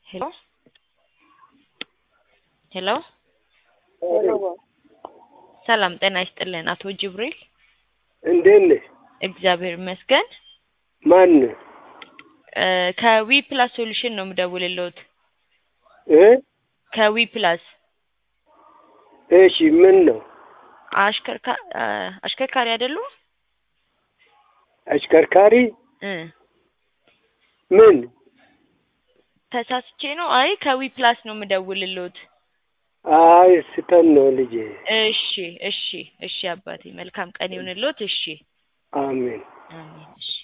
ሄሎ ሄሎ ሰላም ጤና ይስጥልን አቶ ጅብሪል እንዴት ነህ? እግዚአብሔር ይመስገን ማን እ ከዊ ፕላስ ሶሉሽን ነው የምደውልልዎት እ ከዊ ፕላስ እሺ ምን ነው አሽከርካ እ አሽከርካሪ አይደሉም አሽከርካሪ እ ምን ተሳስቼ ነው አይ ከዊ ፕላስ ነው የምደውልልዎት አይ ስተን ነው ልጄ እሺ እሺ እሺ አባቴ መልካም ቀን ይሁንልዎት እሺ አሜን አሜን እሺ